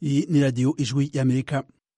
Iyi ni radiyo ijwi y'amerika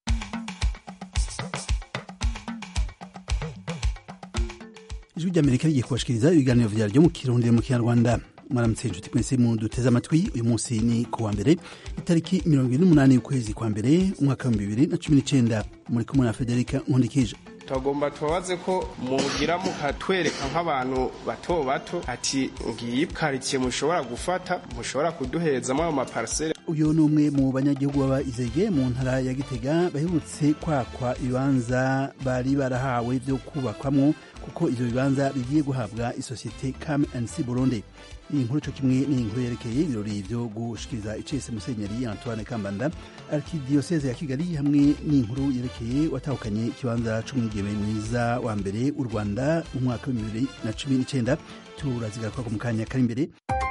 ijwi ry'amerika rigiye kubashikiriza ibiganiro vyaryo mu kirundi mu kinyarwanda mwaramutse inshuti mwese mu duteze amatwi uyu munsi ni ku wa mbere itariki mirongo ine n'umunani y'ukwezi kwa mbere umwaka w'ibihumbi bibiri na cumi n'icenda muri kumwe na federika nkundikije tugomba tubabaze ko mugira mukatwereka nk'abantu bato bato ati ngiyi karitsiye mushobora gufata mushobora kuduhezamo ayo maparisere uyu ni umwe mu banyagihugu baba izege mu ntara ya gitega baherutse kwakwa ibibanza bari barahawe vyo kubakwamwo kuko ivyo bibanza bigiye guhabwa isosiyete cam nc burundi iyi nkuru co kimwe ni inkuru yerekeye ibirori vyo gushikiriza icese musenyeri antoine kambanda arkidiyoseze ya kigali hamwe n'inkuru yerekeye watahukanye ikibanza c'umwigeme mwiza wa mbere u rwanda mu mwaka w'ibihumbi bibiri na cumi n'icenda turazigaruka mu kanya kari imbere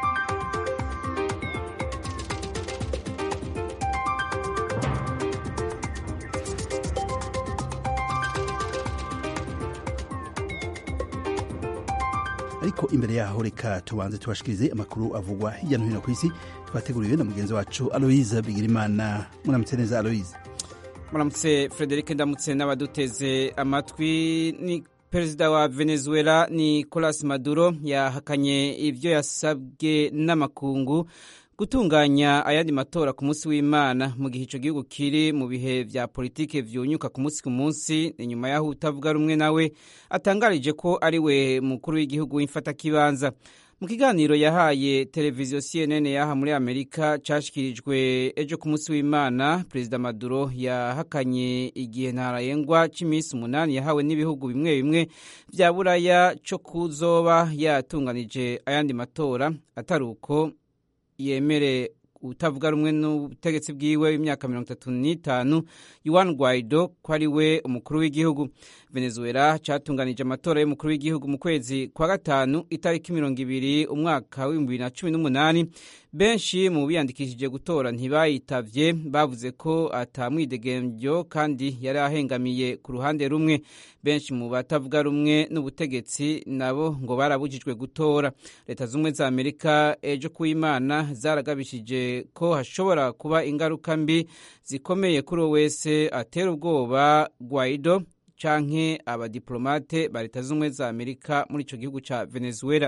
ariko imbere yaho reka tubanze tubashikirize amakuru avugwa hirya no hino ku isi twateguriwe na mugenzi wacu aloise bigirimana muramutse neza aloise muramutse frederic ndamutse n'abaduteze amatwi ni perezida wa venezuela nicolas maduro yahakanye ibyo yasabwe n'amakungu gutunganya ayandi matora ku munsi w'imana mu gihe icyo gihugu kiri mu bihe vya politike vyunyuka ku munsi ku munsi inyuma y'aho utavuga rumwe nawe atangarije ko ari we mukuru w'igihugu w'imfatakibanza mu kiganiro yahaye televiziyo cnn yaha muri amerika cashikirijwe ejo ku munsi w'imana perezida maduro yahakanye igihe ntarayengwa c'iminsi umunani yahawe n'ibihugu bimwe bimwe vya buraya co kuzoba yatunganije ayandi matora atari uko yemere utavuga rumwe n'ubutegetsi bwiwe w'imyaka mirongo itatu n'itanu yuan guaido ko ari we umukuru w'igihugu venezuela catunganije amatora y'umukuru w'igihugu mu kwezi kwa gatanu itariki mirongo ibiri umwaka w'ibihumbi bibiri na cumi n'umunani benshi mu biyandikishije gutora ntibayitavye bavuze ko atamwidegemvyo kandi yari ahengamiye ku ruhande rumwe benshi mu batavuga rumwe n'ubutegetsi nabo ngo barabujijwe gutora leta z'ubumwe za amerika ejo kuw'imana zaragabishije ko hashobora kuba ingaruka mbi zikomeye kuri uwo wese atera ubwoba guaido canke abadiplomate ba leta z'ubumwe za amerika muri ico gihugu ca venezuela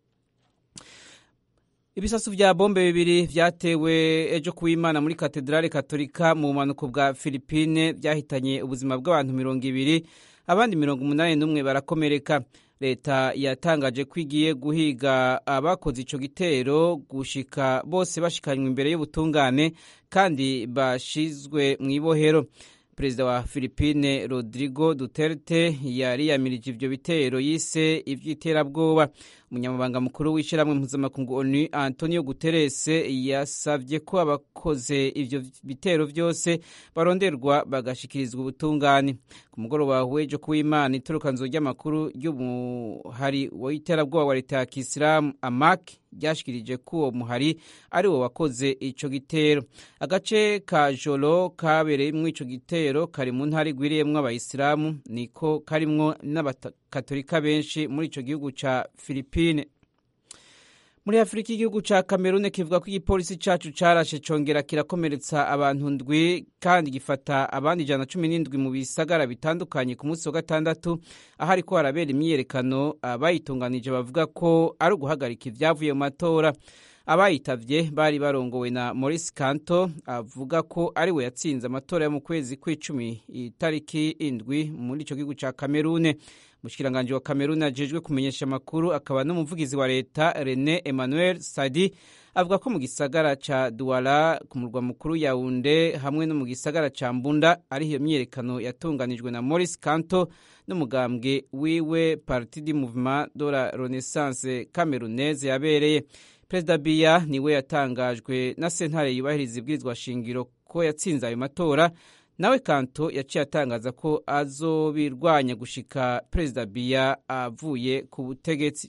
ibisasu vya bombe bibiri vyatewe ejo kuw'imana muri katedrale katolika mu bumanuko bwa filipine vyahitanye ubuzima bw'abantu mirongo ibiri abandi mirongo umunani n'umwe barakomereka leta yatangaje ko igiye guhiga abakoze ico gitero gushika bose bashikanywe imbere y'ubutungane kandi bashizwe mw'ibohero perezida wa filipine rodrigo duterte yariyamirije ivyo bitero yise ivy'iterabwoba umunyamabanga mukuru w'ishyirahamwe mpuzamakungu onu antonio guterres yasavye ko abakoze ivyo bitero vyose baronderwa bagashikirizwa ubutungane ku mugoroba w'ejo kuw'imana iturukanzo ry'amakuru ry'umuhari w'iterabwoba wa leta ya kisilamu amak ryashikirije ko uwo muhari ari wo wakoze ico gitero agace ka joro kabereyemwo ico gitero kari mu ntara igwiriyemwo abayisilamu niko karimwo n'abakatolika benshi muri ico gihugu ca filipine muri afurika igihugu ca kamerune kivuga ko igipolisi cacu carashe congera kirakomeretsa abantu ndwi kandi gifata abandi ijana na cumi n'indwi mu bisagara bitandukanye ku munsi wa gatandatu aho ariko harabera imyiyerekano abayitunganije bavuga ko ari uguhagarika ivyavuye mu matora abayitavye bari barongowe na Maurice Kanto avuga ko ari we yatsinze amatora yo mu kwezi kw'icumi itariki indwi muri ico gihugu ca Kamerune umushikiranganji wa Kamerune ajejwe kumenyesha amakuru akaba n'umuvugizi wa leta Rene Emmanuel Sadi avuga ko mu gisagara ca Douala ku murwa mukuru Yaounde hamwe no mu gisagara ca Mbunda ari iyo myiyerekano yatunganijwe na Maurice Kanto n'umugambwe wiwe Parti du Mouvement de la Renaissance Camerounaise yabereye perezida biya niwe yatangajwe na sentare yubahiriza ibwirizwa shingiro ko yatsinze ayo matora nawe kanto yaciye atangaza ko azobirwanya gushika perezida biya avuye ku butegetsi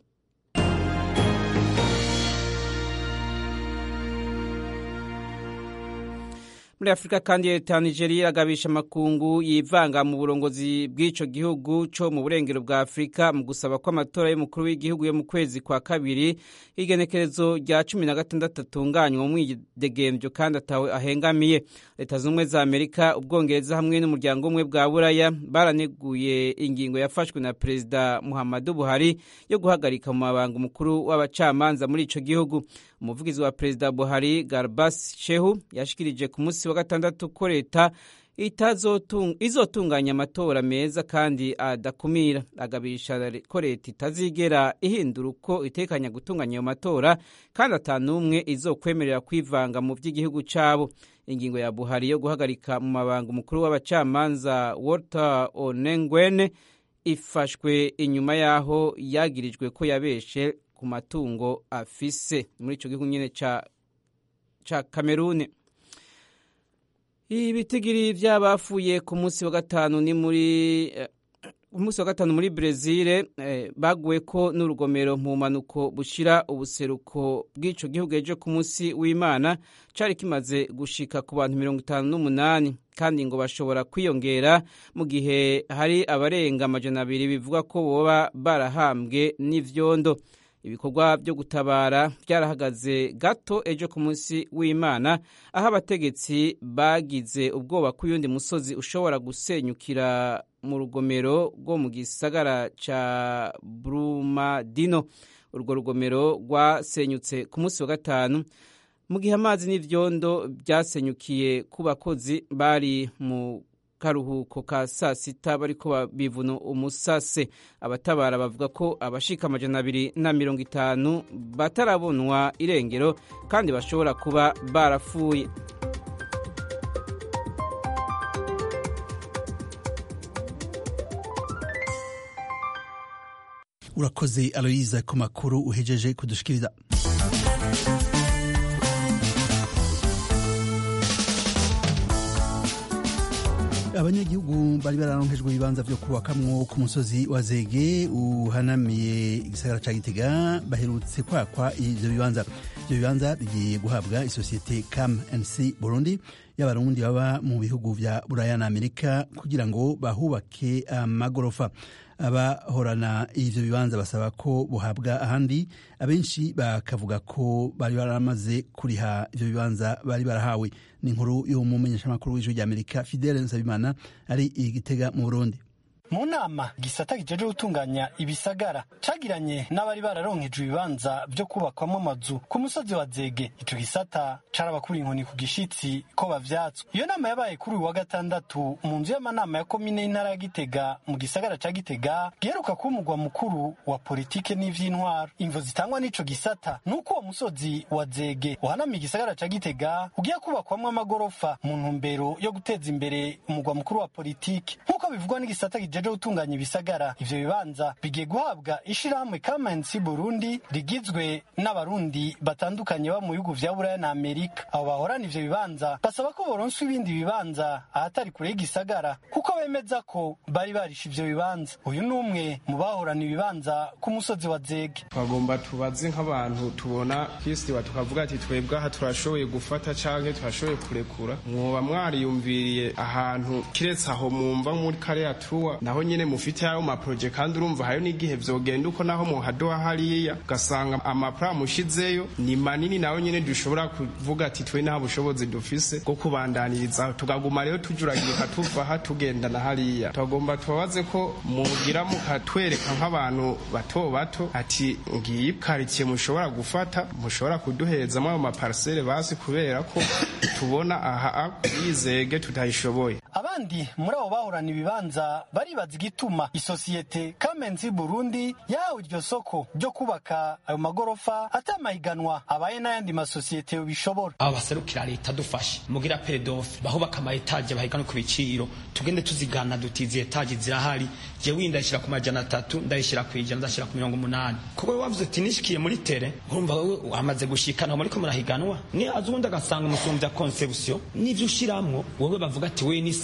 muri afurika kandi leta ya nigeria iragabisha amakungu yivanga mu burongozi bw'ico gihugu co mu burengero bwa afurika mu gusaba ko amatora y'umukuru w'igihugu yo mu kwezi kwa kabiri igenekerezo rya cumi na gatandatu atunganywa mu mwidegemvyo kandi atawe ahengamiye leta z'ubumwe za amerika ubwongereza hamwe n'umuryango umwe bwa buraya baraneguye ingingo yafashwe na perezida muhammadu buhari yo guhagarika mu mabanga umukuru w'abacamanza muri ico gihugu umuvugizi wa perezida buhari garbas shehu yashikirije ku munsi wa gatandatu ko leta izotunganya amatora meza kandi adakumira agabisha ko leta itazigera ihindura uko itekanya gutunganya ayo matora kandi atanumwe izokwemerera kwivanga mu by'igihugu cyabo ingingo ya buhari yo guhagarika mu mabanga umukuru w'abacamanza walter onengwene ifashwe inyuma y'aho yagirijwe ko yabeshe ku matungo afise muri icyo gihugu nyine cya kamerune ibitigiri by'abafuye ku munsi wa gatanu ni muri ku munsi wa gatanu muri brezil baguwe ko n'urugomero mu mpanuko bushyira ubuseruko bw'icyo gihugu ejo ku munsi w'imana cyari kimaze gushika ku bantu mirongo itanu n'umunani kandi ngo bashobora kwiyongera mu gihe hari abarenga amajana abiri bivuga ko boba barahambwe n'ivyondo ibikorwa byo gutabara byarahagaze gato ejo ku munsi w'imana aho abategetsi bagize ubwoba ko uyundi musozi ushobora gusenyukira mu rugomero rwo mu gisagara ca brumadino urwo rugomero rwasenyutse ku munsi wa gatanu mu gihe amazi n'ivyondo byasenyukiye ku bakozi bari mu karuhuko ka saa sita bariko bivuna umusase abatabara bavuga ko abashika amajana abiri na mirongo itanu batarabonwa irengero kandi bashobora kuba barapfuye urakoze aloyiza ku makuru uhejeje kudushikiriza abanyagihugu bari bararonkejwe ibibanza vyo kubakamwo ku musozi wa zege uhanamiye igisagara ca gitega baherutse kwakwa ivyo bibanza ivyo bibanza bigiye guhabwa isosiyete cam nc burundi y'abarundi baba mu bihugu vya buraya na amerika kugira ngo bahubake amagorofa abahorana ivyo bibanza basaba ko buhabwa ahandi abenshi bakavuga ko bari baramaze kuriha ivyo bibanza bari barahawe ni inkuru y'umumenyeshamakuru w'ijwi rya amerika fidele nsabimana ari igitega mu burundi mu nama gisata kijeje gutunganya ibisagara cagiranye n'abari bararonkejwe ibibanza vyo kubakwamo amazu ku musozi wa zege ico gisata carabakura inkoni ku gishitsi ko bavyatswe iyo nama yabaye kuri uyu wa gatandatu mu nzu y'amanama ya komine y'intara ya gitega mu gisagara ca gitega giheruka kuba umugwa mukuru wa politike n'ivy'intwaro imvo zitangwa n'ico gisata nuko uwo musozi wa zege uhanamiye igisagara ca gitega ugiye kubakwamwo amagorofa mu ntumbero yo guteza imbere umugwa mukuru wa politike nk'uko bivugwa n'igisata kijeje gutunganya ibisagara ivyo bibanza bigiye guhabwa ishirahamwe Kamensi Burundi rigizwe n'abarundi batandukanye ba mu bihugu vya Buraya na Amerika abo bahorana ivyo bibanza basaba ko boronswa ibindi bibanza ahatari kure y'igisagara kuko bemeza ko bari barisha ivyo bibanza uyu ni umwe mu bahorana ibibanza ku musozi wa Zege twagomba tubaze nk'abantu tubona kwisiba tukavuga ati twebwe aha turashoboye gufata canke turashoboye kurekura mwoba mwariyumviriye ahantu kiretse aho mwumva muri kariya tuwa naho nyene mufite ayo maproje kandi urumva hayo n'igihe vyogenda uko naho muhadoha hariya ugasanga amapra mushizeyo ni manini nayo nyene dushobora kuvuga ati twe nta bushobozi dufise bwo kubandaniriza tukaguma rero tujuragirika tuva aha tugenda na hariya twagomba tubabaze ko mugira mukatwereka nk'abantu bato bato ati ngiyi karitsiye mushobora gufata mushobora kuduherezamo ayo maparisere basi kubera ko tubona aha yizege tutayishoboye abandi muri abo bahorana ibibanza baribaza igituma isosiyete Kamenzi Burundi yahawe iryo soko ryo kubaka ayo magorofa atamahiganwa abaye n'ayandi masosiyete bishobora abo baserukira leta dufashe mugira pedofe bahubaka ama etaje bahiganwe ku biciro tugende tuzigana duti izi etaje zirahari jewe ndayishira ku majana atatu ndayishira ku ijana ndashira ku mirongo umunani kuko we wavuze uti nishikiye muri tere urumva wewe wamaze gushikana muriko murahiganwa ni azi ubundi agasanga umusumbya conception n'ivyo ushiramwo wowe bavuga ati we ni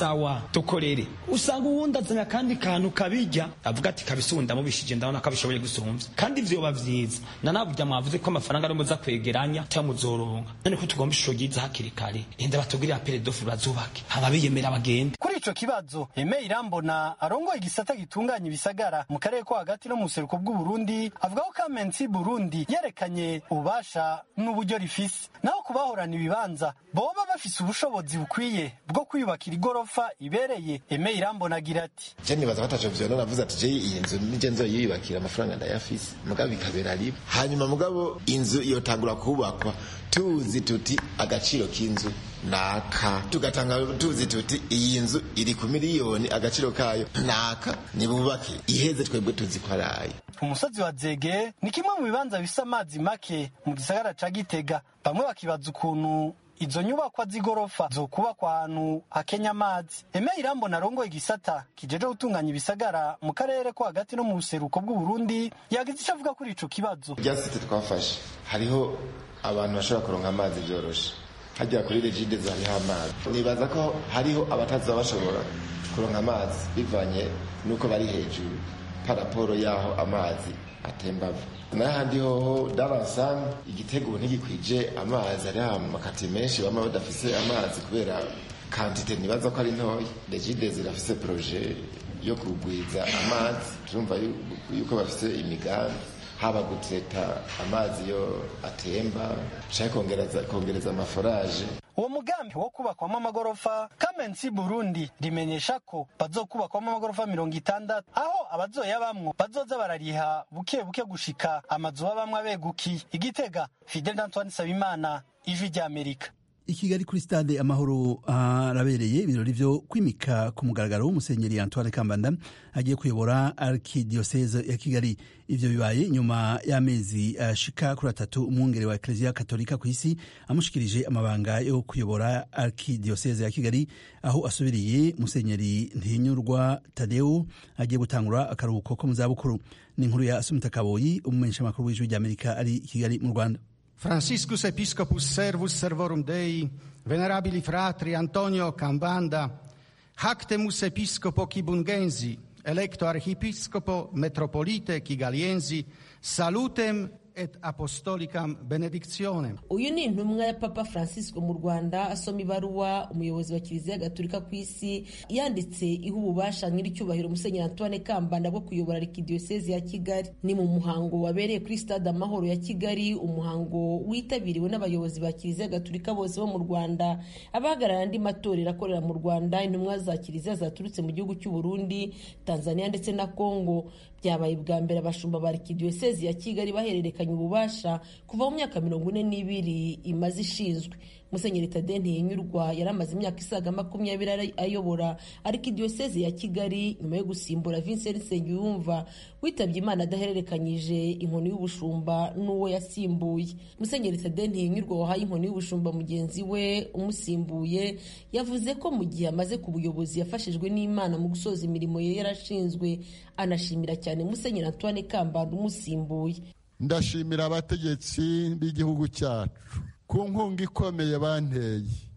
sawa dukorere usanga uwundi azanye akandi kantu kabijya avuga ati kabisunda mubishije ndabona ko abishoboye gusumvya kandi vyoba vyiza nanabujya mwavuze ko amafaranga ari muza kwegeranya cyangwa muzoronka none ko tugomba ishusho ryiza hakiri kare enda batugirira peredofu bazubake haba biyemera bagende kuri ico kibazo Aime Irambona arongoye igisata gitunganya ibisagara mu karere ko hagati no mu buseruko bw'Uburundi avuga ko Kamensi Burundi yerekanye ububasha n'uburyo rifise naho kubahorana ibibanza boba bafise ubushobozi bukwiye bwo kwiyubakira igorofa ibereye Aime Irambona agira ati je nibaza ko ataco vyona navuze ati je iyi nzu nije nzoyiyubakira amafaranga ndayafise mugabo bikabera riba hanyuma mugabo inzu yotangura kubakwa tuzi tuti agaciro k'inzu naka tugatanga tuzi tuti iyi nzu iri ku miliyoni agaciro kayo naka nibubake iheze twebwe tuzi ko arayo umusozi wa zege ni kimwe mu bibanza bifise amazi make mu gisagara ca gitega bamwe bakibaza ukuntu izo nyubakwa z'igorofa zokubakwa ahantu hakenya amazi eme irambona arongoye igisata kijeje gutunganya ibisagara mu karere ko hagati no mu buseruko bw'uburundi yagize ico avuga kuri ico kibazo rya site twafashe hariho abantu bashobora kuronka amazi byoroshe hajya kuri regide hariho amazi nibaza ko hariho abataza bashobora kuronka amazi bivanye n'uko bari hejuru paraporo y'aho amazi atemba ava n'ahandi hoho daransan igitego ntigikwije amazi ari amakati menshi bama badafise amazi kubera kantite nibaza ko ari ntoya regide zirafise proje yo kugwiza amazi turumva yuko bafise imigambi haba guteta amazi yo atemba canke kongereza kongereza amaforaje uwo mugambi wo kubakwamo amagorofa kamensi burundi rimenyesha ko bazokubakwamo amagorofa mirongo itandatu aho abazoyabamwo bazoza barariha buke buke gushika amazu babamwo abegukiye igitega fidel antoine sabimana ijwi ry'amerika i kigali kuri stade amahoro harabereye ibirori vyo kwimika ku mugaragaro w'umusenyeri antoine kambanda agiye kuyobora arkidioseze ya kigali ivyo bibaye nyuma y'amezi ashika kuri atatu umwungere wa ekleziya katolika ku isi amushikirije amabanga yo kuyobora arkidioseze ya kigali aho asubiriye musenyeri ntinyurwa tadeo agiye gutangura akaruhuko ko mu zabukuru ni inkuru ya asumita kaboyi umumenyeshamakuru w'ijwi ry'amerika ari i kigali mu rwanda Franciscus Episcopus Servus Servorum Dei, venerabili fratri Antonio Cambanda, Hactemus Episcopo Kibungensi, electo Archiepiscopo Metropolite Kigaliensi, salutem et apostolicam benedictionem. uyu ni intumwa ya papa francisco mu rwanda asoma ibaruwa umuyobozi wa kiliziya gatolika ku isi yanditse iha ububasha nyir'icyubahiro musenyeri antoine kambanda bwo kuyobora arikidiyosezi ya kigali ni mu muhango wabereye kuri stade amahoro ya kigali umuhango witabiriwe n'abayobozi ba kiliziya gatolika bose bo mu rwanda abahagarara andi matorero akorera mu rwanda intumwa za kiliziya zaturutse mu gihugu cy'u burundi tanzania ndetse na congo byabaye bwa mbere abashumba ba arikidiyosezi ya kigali bahererekanya ububasha kuva mu myaka mirongo ine n'ibiri imaze ishinzwe musenyeri tade ntiyinyurwa yari amaze imyaka isaga makumyabiri ayobora arikidiyosezi ya kigali nyuma yo gusimbura vincent nsengiyumva witabye imana adahererekanyije inkoni y'ubushumba n'uwo yasimbuye musenyeri tade ntiyinyurwa wahaye inkoni y'ubushumba mugenzi we umusimbuye yavuze ko mu gihe amaze ku buyobozi yafashijwe n'imana mu gusoza imirimo ye yarashinzwe anashimira cyane musenyeri antoine kambanda umusimbuye ndashimira abategetsi b'igihugu cyacu ku nkunga ikomeye banteye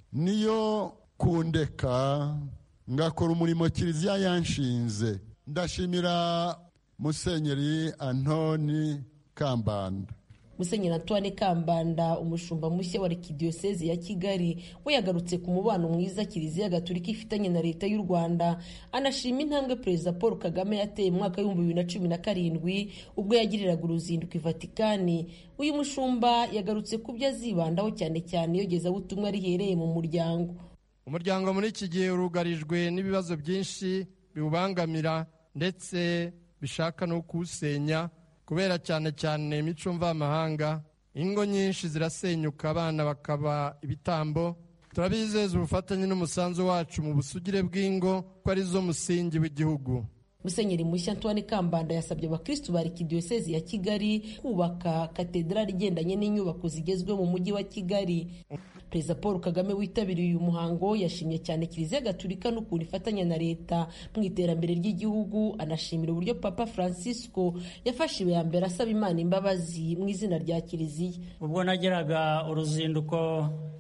niyo kundeka ngakora umurimo kiliziya yanshinze ndashimira musenyeri antoni kambanda musenyeri antoine kambanda umushumba mushya wa arikidiyosezi ya kigali we yagarutse ku mubano mwiza kiliziya gatolika ifitanye na leta y'u rwanda anashima intambwe perezida paul kagame yateye mu mwaka w'ibihumbi bibiri na cumi na karindwi ubwo yagiriraga uruzinduko i vatikani uyu mushumba yagarutse ku byo azibandaho cyane cyane iyogezabutumwa rihereye mu muryango umuryango muri iki gihe urugarijwe n'ibibazo byinshi biwubangamira ndetse bishaka no kuwusenya kubera cyane cyane imico mvamahanga ingo nyinshi zirasenyuka abana bakaba ibitambo turabizeza ubufatanye n'umusanzu wacu mu busugire bw'ingo ko arizo musingi w'igihugu musenyeri mushya antoine kambanda yasabye abakristu ba arikidiyosezi ya kigali kubaka katedrali igendanye n'inyubako zigezweho mu mujyi wa kigali perezida paul kagame witabiriye uyu muhango yashimye cyane kiliziya gatulika n'ukuntu ifatanya na leta mu iterambere ry'igihugu anashimira uburyo papa francisco yafashe iya mbere asaba imana imbabazi mu izina rya kiliziya ubwo nageraga uruzinduko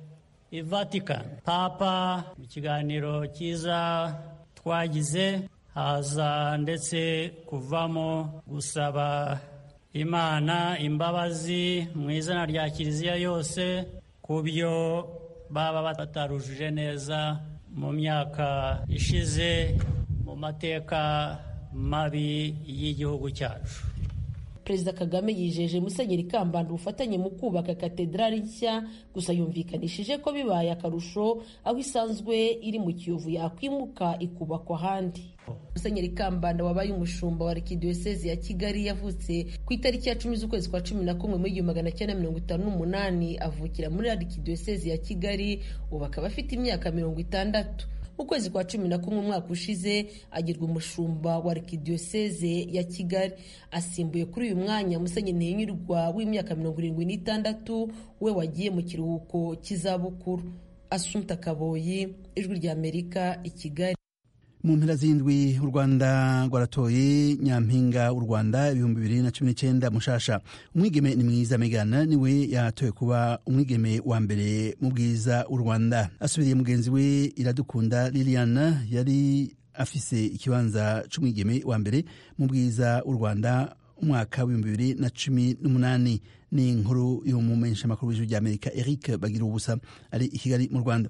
i vatican papa mu kiganiro cyiza twagize haza ndetse kuvamo gusaba imana imbabazi mu izina rya kiliziya yose ku byo baba batarujuje neza mu myaka ishize mu mateka mabi y'igihugu cyacu perezida kagame yijeje musenyeri kambanda ubufatanye mu kubaka katedrali nshya gusa yumvikanishije ko bibaye akarusho aho isanzwe iri mu kiyovu yakwimuka ikubakwa ahandi musenyeri kambanda wabaye umushumba wa arikidiyosezi ya kigali yavutse ku itariki ya cumi z'ukwezi kwa cumi na kumwe mu igihumbi magana cyenda mirongo itanu n'umunani avukira muri arikidiyosezi ya kigali ubu akaba afite imyaka mirongo itandatu mu kwezi kwa cumi na kumwe umwaka ushize agirwa umushumba wa arikidiyoseze ya kigali asimbuye kuri uyu mwanya musenyeri ntihinyurwa w'imyaka mirongo irindwi n'itandatu we wagiye mu kiruhuko cy'izabukuru asumta kaboyi ijwi ry'amerika i kigali mu mpera z'indwi u rwanda rwaratoye nyampinga w'u rwanda ibihumbi bibiri na cumi n'icyenda mushasha umwigeme ni mwiza megana niwe yatoye kuba umwigeme wa mbere mu bwiza w'u rwanda asubiriye mugenzi we iradukunda liliana yari afise ikibanza c'umwigeme wa mbere mu bwiza w'u rwanda umwaka w'ibihumbi bibiri na cumi n'umunani ni inkuru y'umumenyeshamakuru w'ijwi ry'amerika eric bagira ubusa ari i kigali mu rwanda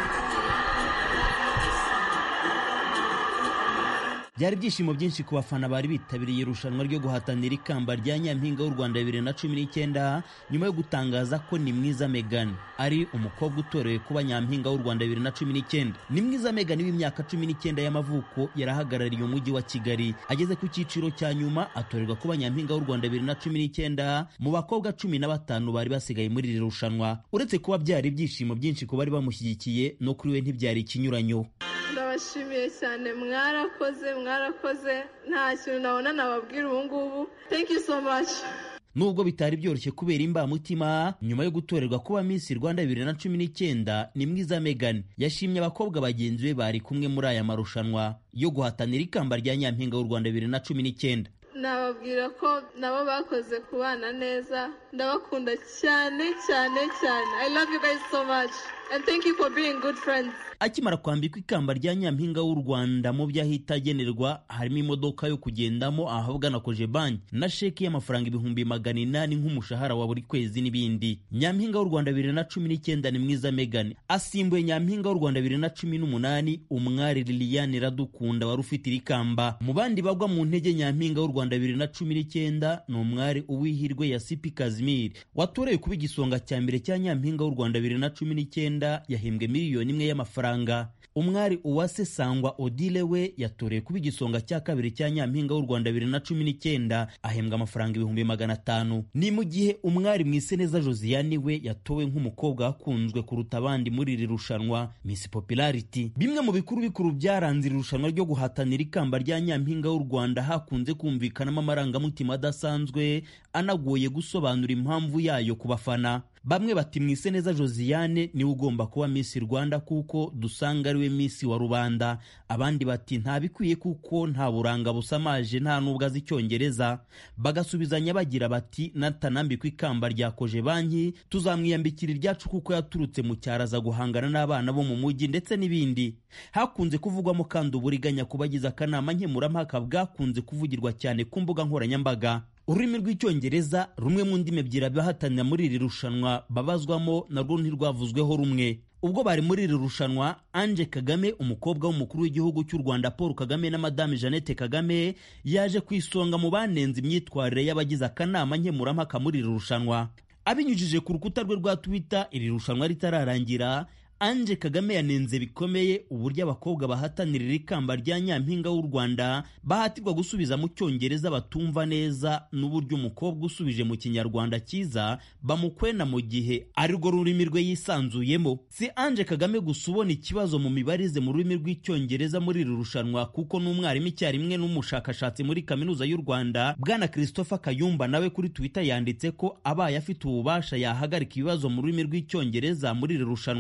byari ibyishimo byinshi ku bafana bari bitabiriye irushanwa ryo guhatanira ikamba rya nyampinga w'u rwanda bibiri na cumi n'icyenda nyuma yo gutangaza ko ni mwiza megan ari umukobwa utorewe kuba nyampinga w'u rwanda bibiri na cumi n'icyenda ni mwiza megan w'imyaka cumi n'icyenda y'amavuko yarahagarariye umujyi wa kigali ageze ku cyiciro cya nyuma atorerwa kuba nyampinga w'u rwanda bibiri na cumi n'icyenda mu bakobwa cumi na batanu bari basigaye muri iri rushanwa uretse kuba byari ibyishimo byinshi ku bari bamushyigikiye no kuri we ntibyari ikinyuranyo ndabashimiye cyane mwarakoze mwarakoze nta kintu nabona nababwira ubu ngubu thank you so much nubwo bitari byoroshye kubera imbamutima nyuma yo gutorerwa kuba Miss Rwanda bibiri na cumi n'icyenda ni mwiza Megan yashimye abakobwa bagenzi be bari kumwe muri aya marushanwa yo guhatanira ikamba rya nyampinga w'u Rwanda bibiri na cumi n'icyenda nababwira ko nabo bakoze kubana neza ndabakunda cyane cyane cyane i love you guys so much and thank you for being good friends akimara kwambikwa ikamba rya nyampinga w'u rwanda mu byo ahita agenerwa harimo imodoka yo kugendamo ahabwa na koje banki na sheki y'amafaranga ibihumbi magana inani nk'umushahara wa buri kwezi n'ibindi nyampinga w'u rwanda bibiri na cumi n'icyenda ni mwiza megan asimbuye nyampinga w'u rwanda bibiri na cumi n'umunani umwari liliane iradukunda wari ufite iri kamba mu bandi bagwa mu ntege nyampinga w'u rwanda bibiri na cumi n'icyenda ni umwari uwihirwe ya sipi kazimiri watorewe kuba igisonga cya mbere cya nyampinga w'u rwanda bibiri na cumi n'icyenda yahembwe miliyoni imwe y'amafaranga umwari uwase sangwa odile we yatorewe kuba igisonga cya kabiri cya nyampinga w'u rwanda bibiri na cumi n'icyenda ahembwa amafaranga ibihumbi magana atanu ni mu gihe umwari mwiseneza josiane we yatowe nk'umukobwa wakunzwe kuruta abandi muri iri rushanwa miss popularity bimwe mu bikuru bikuru byaranze iri rushanwa ryo guhatanira ikamba rya nyampinga w'u rwanda hakunze kumvikanamo amarangamutima adasanzwe anagoye gusobanura impamvu yayo ku bafana bamwe bati mwiseneza josiane niwe ugomba kuba miss rwanda kuko dusanga ariwe miss wa rubanda abandi bati ntabikwiye kuko nta buranga busamaje nta n'ubwo azi icyongereza bagasubizanya bagira bati natanambikwa ikamba rya koje banki tuzamwiyambikira iryacu kuko yaturutse mu cyaro aza guhangana n'abana bo mu mujyi ndetse n'ibindi hakunze kuvugwamo kandi uburiganya ku bagize akanama nkemurampaka bwakunze kuvugirwa cyane ku mbuga nkoranyambaga ururimi rw'icyongereza rumwe mu ndimi ebyiri abahatanira muri iri rushanwa babazwamo narwo ntirwavuzweho rumwe ubwo bari muri iri rushanwa anje kagame umukobwa w'umukuru w'igihugu cy'u rwanda paul kagame na madame jeannette kagame yaje ku isonga mu banenze imyitwarire y'abagize akanama nkemurampaka muri iri rushanwa abinyujije ku rukuta rwe rwa twitter iri rushanwa ritararangira anje kagame yanenze bikomeye uburyo abakobwa bahatanira iri kamba rya nyampinga w'u rwanda bahatirwa gusubiza mu cyongereza batumva neza n'uburyo umukobwa usubije mu kinyarwanda cyiza bamukwena mu gihe arirwo rurimi rwe yisanzuyemo si anje kagame gusa ubona ikibazo mu mibarize mu rurimi rw'icyongereza muri iri rushanwa kuko n'umwarimu icyarimwe n'umushakashatsi muri kaminuza y'u rwanda bwana christopher kayumba nawe kuri twitter yanditse ko abaye afite ububasha yahagarika ibibazo mu rurimi rw'icyongereza muri iri rushanwa rya miss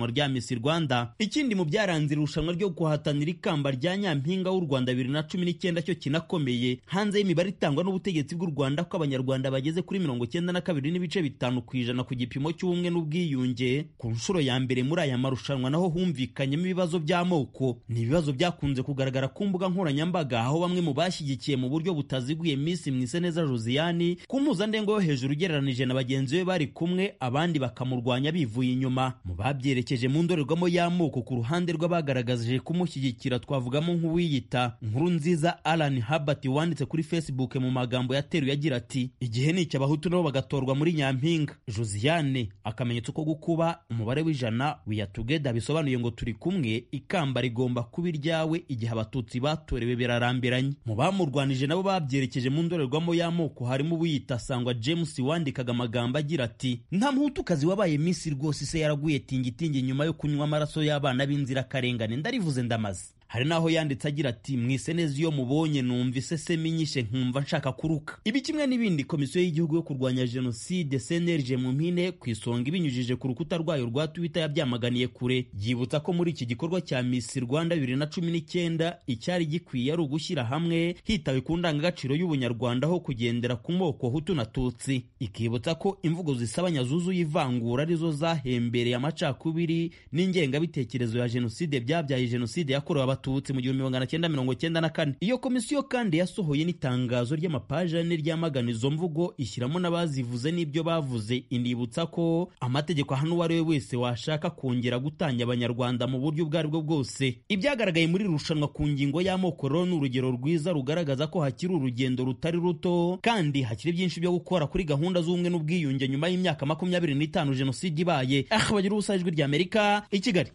Miss Rwanda ikindi mu byaranze irushanwa ryo guhatanira ikamba rya nyampinga w'u Rwanda bibiri na cumi n'icyenda cyo kinakomeye hanze y'imibare itangwa n'ubutegetsi bw'u Rwanda ko abanyarwanda bageze kuri mirongo cyenda na kabiri n'ibice bitanu ku ijana ku gipimo cy'ubumwe n'ubwiyunge ku nshuro ya mbere muri aya marushanwa naho humvikanyemo ibibazo by'amoko ni ibibazo byakunze kugaragara ku mbuga nkoranyambaga aho bamwe mu bashyigikiye mu buryo butaziguye Miss Mwiseneza Josiane ku mpuzandengo yo hejuru ugereranije na bagenzi be bari kumwe abandi bakamurwanya bivuye inyuma mu babyerekeje mu ndorerwamo y'amoko ku ruhande rw'abagaragaje kumushyigikira twavugamo nk'uwiyita nkuru nziza Alan Herbert wanditse kuri Facebook mu magambo yateruye agira ati igihe ni icy'abahutu nabo bagatorwa muri nyampinga Josiane akamenyetso ko gukuba umubare w'ijana we together bisobanuye ngo turi kumwe ikamba rigomba kuba iryawe igihe abatutsi batorewe birarambiranye mu bamurwanije nabo babyerekeje mu ndorerwamo y'amoko harimo uwiyita sangwa James wandikaga amagambo agira ati nta muhutukazi wabaye Miss rwose se yaraguye tingitingi nyuma yo kunywa amaraso y'abana b'inzirakarengane ndarivuze ndamaze hari naho yanditse agira ati mwise neza iyo mubonye numva isesemi nyishe nkumva nshaka kuruka ibi kimwe n'ibindi komisiyo y'igihugu yo kurwanya jenoside cnlg mu mpine ku isonga ibinyujije ku rukuta rwayo rwa twitter yabyamaganiye kure yibutsa ko muri iki gikorwa cya miss rwanda bibiri na cumi n'icyenda icyari gikwiye ari ugushyira hamwe hitawe ku ndangagaciro y'ubunyarwanda aho kugendera ku moko hutu na tutsi ikibutsa ko imvugo zisabanya zuzuye ivangura arizo zahembereye amacakubiri n'ingengabitekerezo ya jenoside byabyaye jenoside yakorewe abatutsi mu gihumbi magana cyenda mirongo cyenda na kane iyo komisiyo kandi yasohoye n'itangazo ry'amapaji ane ryamagana izo mvugo ishyiramo n'abazivuze n'ibyo bavuze inibutsa ko amategeko ahana uwo ari we wese washaka kongera gutanya abanyarwanda mu buryo ubwo ari bwo bwose ibyagaragaye muri irushanwa ku ngingo y'amoko rero ni urugero rwiza rugaragaza ko hakiri urugendo rutari ruto kandi hakiri byinshi byo gukora kuri gahunda z'ubumwe n'ubwiyunge nyuma y'imyaka makumyabiri n'itanu jenoside ibaye aha bagira ubusa ijwi ry'amerika i kigali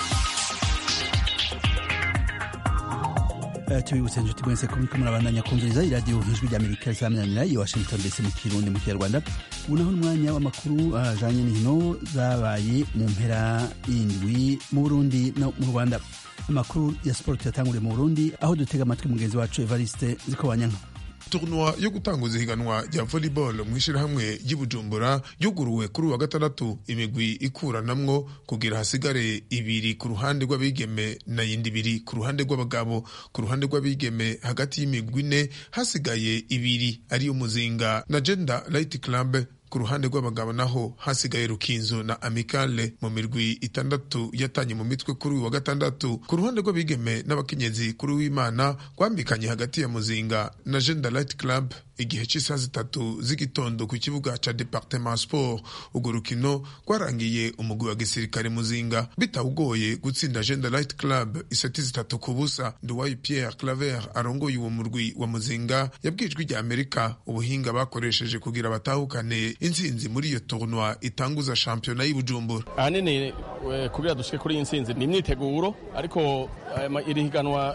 tubibutse inshuti mwese ko muriko murabandanya kumviriza iradiyo ijwi ry'amerika risaminanira i washington dc mu kirundi mu kinyarwanda ubu naho n'umwanya w'amakuru ajanye n'inkino zabaye mu mpera y'indwi mu burundi no mu rwanda amakuru ya siporo tuyatanguriye mu burundi aho dutega amatwi mugenzi wacu evariste zikobanyanka turnwa yo gutanguza ihiganwa rya volleyball mu ishyirahamwe ry'ibujumbura yuguruwe kuri uwa gatandatu imigwi ikuranamwo kugira hasigare ibiri ku ruhande rw'abigeme na yindi ibiri ku ruhande rw'abagabo ku ruhande rw'abigeme hagati y'imigwi ine hasigaye ibiri ariyo muzinga na gender light club ku ruhande rw'abagabo naho hasigaye rukinzo na amicale mu mirwi itandatu yatanye mu mitwe kuri uyu wa gatandatu ku ruhande rw'abigeme n'abakenyezi kuri w'imana rwambikanye hagati ya muzinga na gender light club igihe cy'isaha zitatu z'igitondo ku kibuga ca departement sport urwo rukino rwarangiye umugwi wa gisirikare muzinga bitawugoye gutsinda gender light club iseti zitatu ku busa nduwayi pierre claver arongoye uwo murwi wa muzinga yabwijwe rya amerika ubuhinga bakoresheje kugira batahukane intsinzi muri iyo tournoi itanguza shampiyona y'ubujumbura ahanini kugira dushike kuri iyi ntsinzi ni imyiteguro ariko iri higanwa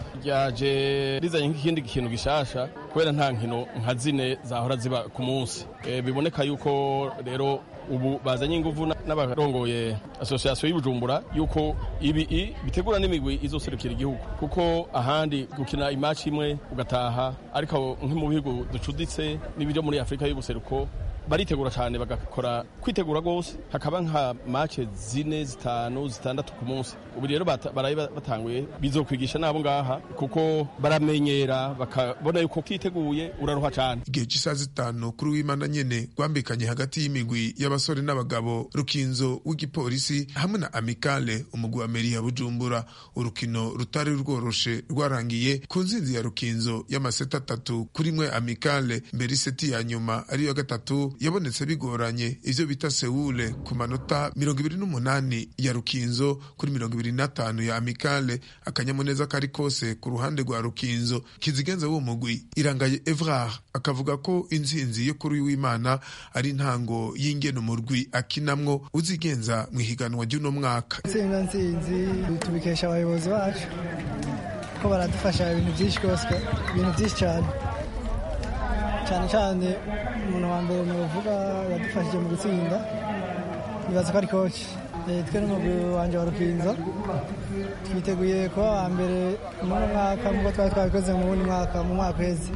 ryaje rizanye nk'ikindi kintu gishasha kubera nta nkino nka zine zahora ziba ku munsi biboneka yuko rero ubu bazanye ingufu n'abarongoye asosiyasiyo y'ubujumbura yuko ibi bitegura n'imigwi izoserukira igihugu kuko ahandi gukina imaci imwe ugataha ariko nko mu bihugu ducuditse n'ibyo muri afurika y'ubuseruko baritegura cyane bagakora kwitegura rwose hakaba nka mace zine zitanu zitandatu ku munsi ubu rero baraye batanguye bizokwigisha n'abo ngaha kuko baramenyera bakabona yuko kiteguye uraruha cyane igihe cy'isaha zitanu kuri w'imana nyene rwambikanye hagati y'imigwi y'abasore n'abagabo rukinzo w'igipolisi hamwe na amicale umugwi wa meri ya bujumbura urukino rutari rworoshe rwarangiye ku nzinzi ya rukinzo y'amaseti atatu kuri mwe amicale mbere iseti ya nyuma ariyo gatatu yabonetse bigoranye ivyo bita sewule ku manota mirongo ibiri n'umunani ya rukinzo kuri mirongo ibiri n'atanu ya amicale akanyamuneza kari kose ku ruhande rwa rukinzo kizigenza w'uwo mugwi irangaye evrard akavuga ko intsinzi yo kuri w'imana ari intango y'ingene umurwi akinamwo uzigenza mu ihiganwa ry'uno mwaka intsinzi ntsinzi tubikesha abayobozi bacu ko baradufasha ibintu byinshi rwose ibintu byinshi cyane cyane cyane umuntu wa mbere muvuga yadufashije mu gutsinda nibaza ko ari koci twe n'umugwi wanjye wa rukinzo twiteguye kuba wa mbere muri mwaka nk'uko twari twabikoze mu wundi mwaka mu mwaka uheze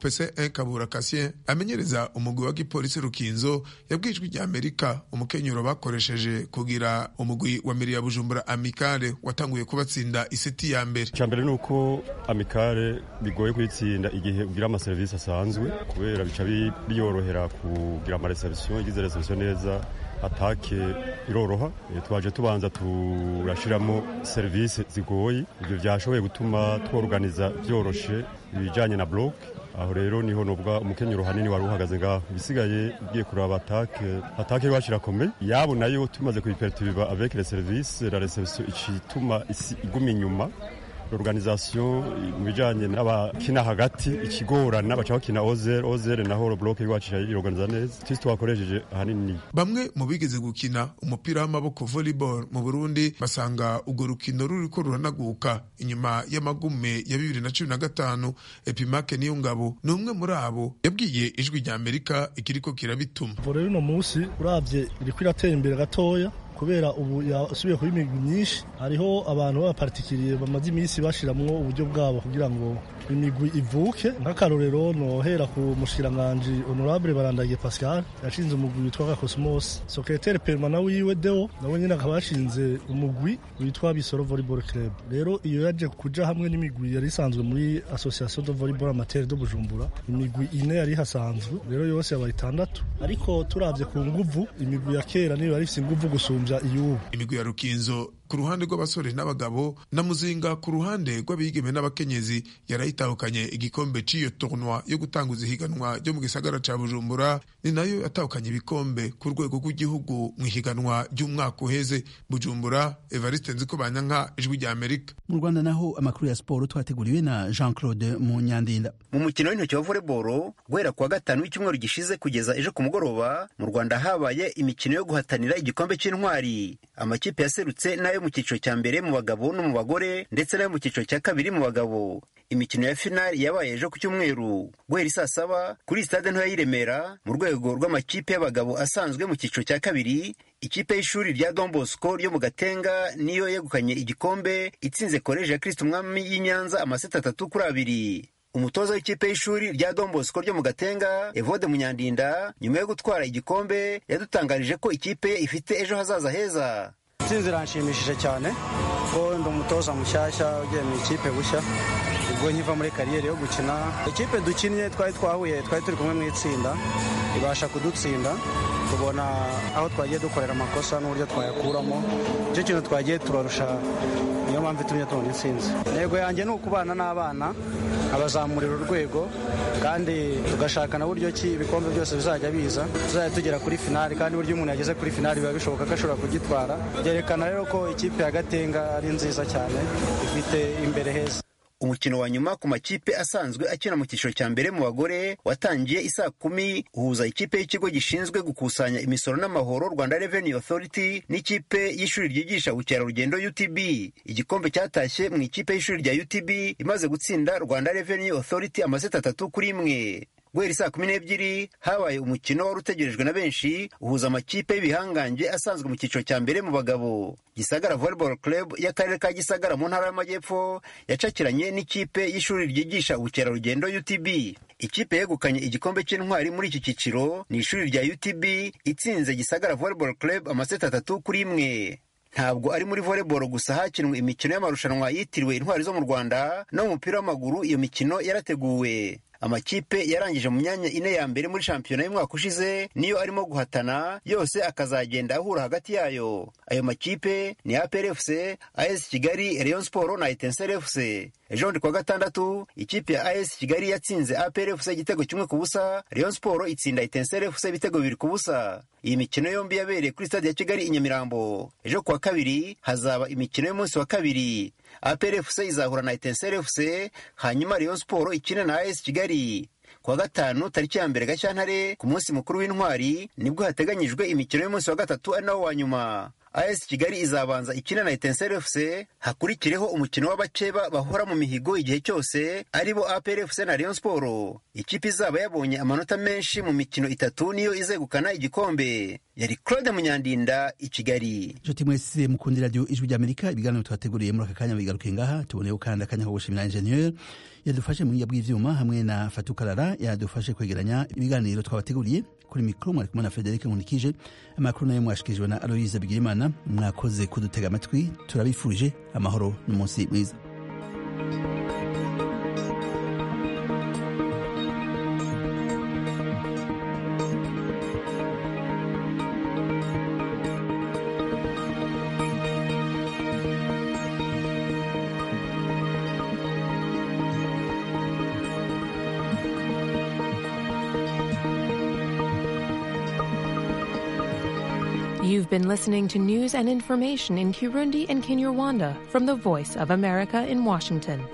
opc kabura kasien amenyereza umugwi wa gipolisi rukinzo yabwijwe rya amerika umukenyuro bakoresheje kugira umugwi wa miri ya bujumbura amikare watanguye kubatsinda iseti ya mbere icya mbere ni uko amikare bigoye kuyitsinda igihe ugira amaserivisi asanzwe kubera bica biyorohera kugira amareserisiyo igize reserisiyo neza atake iroroha twaje tubanza turashiramo serivisi zigoye ibyo byashoboye gutuma tworuganiza byoroshe ibijyanye na block aho rero niho nubwa umukenyero hanini wari uhagaze ngaho ibisigaye ugiye kuraba atake atake iwacu irakomeye yabo nayo tumaze kuyiperitibiba avec les services la reception icituma isi iguma inyuma organisation mu bijanye n'abakina hagati ikigorana baca bakina ozer ozer naho block iwacu iroganiza neza twese twakoresheje ahanini bamwe mu bigeze gukina umupira w'amaboko volleyball mu Burundi basanga urwo rukino ruriko ruranaguka inyuma y'amagume ya bibiri na cumi na gatanu epimake niyo ngabo ni umwe muri abo yabwiye ijwi rya amerika ikiriko kirabituma rero uno munsi uravye iriko iratera imbere gatoya kubera ubu yasubiye kuba imigwi myinshi hariho abantu b'abapartikiriye bamaze iminsi bashiramwo uburyo bwabo kugira ngo imigwi ivuke nk'akarorero nohera ku mushikiranganji honorable barandagiye pascal yashinze umugwi witwa gakosmos secretaire permanent wiwe deo nawe nyine akaba yashinze umugwi witwa bisoro volleyball club rero iyo yaje kuja hamwe n'imigwi yari isanzwe muri association de volleyball amateur de bujumbura imigwi ine yari ihasanzwe rero yose yabaye itandatu ariko turavye ku nguvu imigwi ya kera niyo yari ifise inguvu gusumvya iyubu imigwi ya rukinzo ku ruhande rw'abasore n'abagabo na muzinga ku ruhande rw'abigeme n'abakenyezi yarayitahukanye igikombe cy'iyo tournoi yo gutanguza ihiganwa ryo mu gisagara ca bujumbura ni nayo yatahukanye ibikombe ku rwego rw'igihugu mu ihiganwa ry'umwaka uheze bujumbura evariste nziko banyanka ijwi rya amerika mu rwanda naho amakuru ya siporo twateguriwe na jean claude munyandinda mu mukino w'intoki wa volleyball guhera kuwa gatanu w'icyumweru gishize kugeza ejo ku mugoroba mu rwanda habaye imikino yo guhatanira igikombe cy'intwari amakipe yaserutse n'ayo mu cyiciro cya mbere mu bagabo no mu bagore ndetse n'ayo mu cyiciro cya kabiri mu bagabo imikino ya finali yabaye ejo ku cyumweru guhera isaa saba kuri stade ntoya y'i Remera mu rwego rw'amakipe y'abagabo asanzwe mu cyiciro cya kabiri ikipe y'ishuri rya Don Bosco ryo mu Gatenga niyo yegukanye igikombe itsinze koleji ya Kristo umwami y'i Nyanza amaseti atatu kuri abiri umutoza w'ikipe y'ishuri rya Don Bosco ryo mu Gatenga Evode Munyandinda nyuma yo gutwara igikombe yadutangarije ko ikipe ye ifite ejo hazaza heza intsinzi iranshimishije cyane ko ndi umutoza mushyashya ugiye mu ikipe bushya ubwo nkiva muri kariyeri yo gukina ikipe dukinnye twari twahuye twari turi kumwe mu itsinda ibasha kudutsinda tubona aho twagiye dukorera amakosa n'uburyo twayakuramo icyo kintu twagiye turarusha niyo mpamvu itumye tubona intsinzi intego yanjye ni ukubana n'abana abazamurira urwego kandi tugashaka na buryo ki ibikombe byose bizajya biza tuzajya tugera kuri finali kandi buryo umuntu yageze kuri finali biba bishoboka ko ashobora kugitwara byerekana rero ko ikipe ya gatenga ari nziza cyane ifite imbere heza umukino wa nyuma ku makipe asanzwe akina mu cyiciro cya mbere mu bagore watangiye isaa kumi uhuza ikipe y'ikigo gishinzwe gukusanya imisoro n'amahoro rwanda revenue authority n'ikipe y'ishuri ryigisha ubukerarugendo utb igikombe cyatashye mu ikipe y'ishuri rya utb imaze gutsinda rwanda revenue authority amaseti atatu kuri imwe guhera saa kumi n'ebyiri habaye umukino wari utegerejwe na benshi uhuza amakipe y'ibihangange asanzwe mu cyiciro cya mbere mu bagabo gisagara volleyball club y'akarere ka gisagara mu ntara y'amajyepfo yacakiranye n'ikipe y'ishuri ryigisha ubukerarugendo utb ikipe yegukanye igikombe cy'intwari muri iki cyiciro ni ishuri rya utb itsinze gisagara volleyball club amaseti atatu kuri imwe ntabwo ari muri volleyball gusa hakinwe imikino y'amarushanwa yitiriwe intwari zo mu rwanda no mu mupira w'amaguru iyo mikino yarateguwe amakipe yarangije mu myanya ine ya mbere muri shampiyona y'umwaka ushize niyo arimo guhatana yose akazagenda ahura hagati yayo ayo makipe ni APR FC AS Kigali Rayon Sport na Etincelle FC ejo bundi kuwa gatandatu ikipe ya AS Kigali yatsinze APR FC igitego kimwe ku busa Rayon Sport itsinda Etincelle FC ibitego bibiri ku busa iyi mikino yombi yabereye kuri stade ya Kigali i Nyamirambo ejo kuwa kabiri hazaba imikino y'umunsi wa kabiri APR FC izahura na Etincelle FC hanyuma Rayon Sport ikine na AS Kigali kuwa gatanu tariki ya mbere Gashyantare ku munsi mukuru w'intwari nibwo hateganyijwe imikino y'umunsi wa gatatu ari nawo wa nyuma as kigali izabanza ikina na etenseri fc hakurikireho umukino w'abakeba bahora mu mihigo igihe cyose aribo apr fc na rayon sport ikipe izaba yabonye amanota menshi mu mikino itatu niyo izegukana igikombe yari claude munyandinda i kigali inshuti mwese mukundi radiyo ijwi ry'amerika ibiganiro twateguriye muri aka kanya bigaruke ngaha tuboneyeho kandi akanya ko gushimira ingenieur yadufashe mu buryo bw'ivyuma hamwe na fatukarara yadufashe kwegeranya ibiganiro twabateguriye kuri mikoro mwari kumwe na frederic nkunikije amakuru nayo mwashikirijwe na aloyize bigirimana mwakoze kudutega amatwi turabifurije amahoro n'umunsi mwiza You've been listening to news and information in Kirundi and Kinyarwanda from the Voice of America in Washington.